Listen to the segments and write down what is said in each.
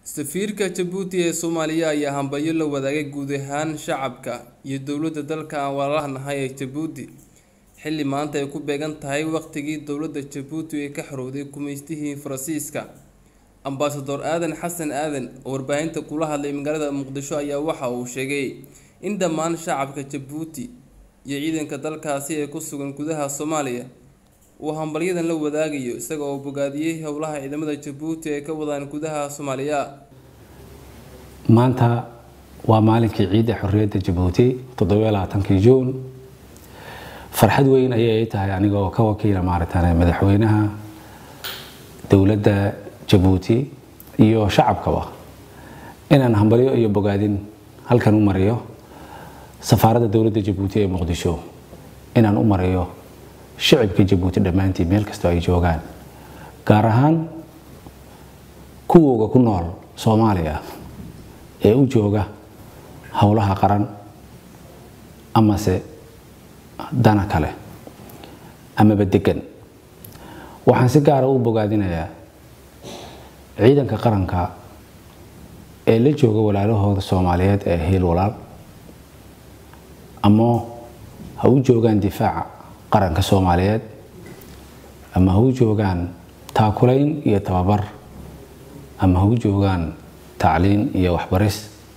safiirka jabuuti ee soomaaliya ayaa hambalyo la wadaagay guud ahaan shacabka iyo dowladda dalka aan walaalaha nahay ee jabuuti xilli maanta ay ku beegan tahay waqtigii dowladda jabuuti ay ka xorowday gumaystihii faransiiska ambasador aadan xasan aadan oo warbaahinta kula hadlay magaalada muqdisho ayaa waxa uu sheegay in dhammaan shacabka jabuuti iyo ciidanka dalkaasi ee ku sugan gudaha soomaaliya uu hambalyadan la wadaagayo isaga oo bogaadiyey howlaha ciidamada jabuuti ay ka wadaan gudaha soomaaliya maanta waa maalinkii ciidda xorriyadda jabuuti toddobaaatankii juun farxad weyn ayay tahay aniga oo ka wakiila maaragtaan madaxweynaha dowladda jabuuti iyo shacabkaba inaan hambalyo iyo bogaadin halkan u mariyo safaaradda dowladda jabuuti ee muqdisho inaan u mariyo shicibka jabuuti dhammaantii meel kastoo ay joogaan gaar ahaan kuwooga ku nool soomaaliya ee u jooga howlaha qaran amase dana kale amaba degan waxaan si gaara u bogaadinayaa ciidanka qaranka ee la jooga walaalahooda soomaaliyeed ee hiil walaal ama ha u joogaan difaaca qaranka soomaaliyeed ama ha u joogaan taakulayn iyo tababar ama ha u joogaan tacliin iyo waxbaris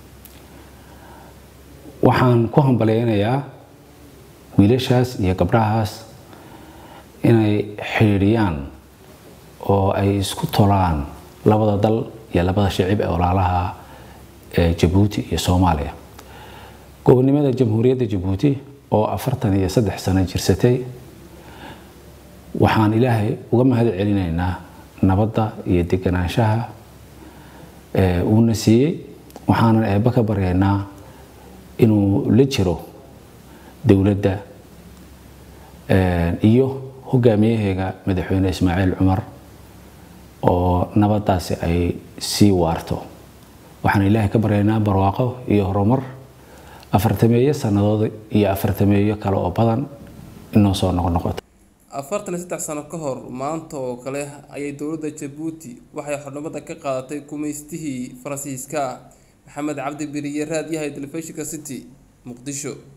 waxaan ku hambalyeynayaa wiilashaas iyo gabdhahaas inay xidhiidhiyaan oo ay isku tolaan labada dal iyo labada shicib ee walaalaha ee jabuuti iyo soomaaliya gobonnimada jamhuuriyadda jabuuti oo afartan iyo saddex sano jirsatay waxaan ilaahay uga mahad celinaynaa nabadda iyo deganaanshaha uuna siiyey waxaanan eebba ka baryaynaa inuu la jiro dowladda iyo hogaamiyaheega madaxweyne ismaaciil cumar oo nabadaasi ay sii waarto waxaan ilaahay ka baryaynaa barwaaqo iyo horumar afartameeyo sannadood iyo afartameeyo kale oo badan inoo soo noqnoqoto afartan iyo saddex sano ka hor maanta oo kale ayay dowladda jabuuti waxay xornimada ka qaadatay gumaystihii faransiiska maxamed cabdi beriye raad yahay telefishinka city muqdisho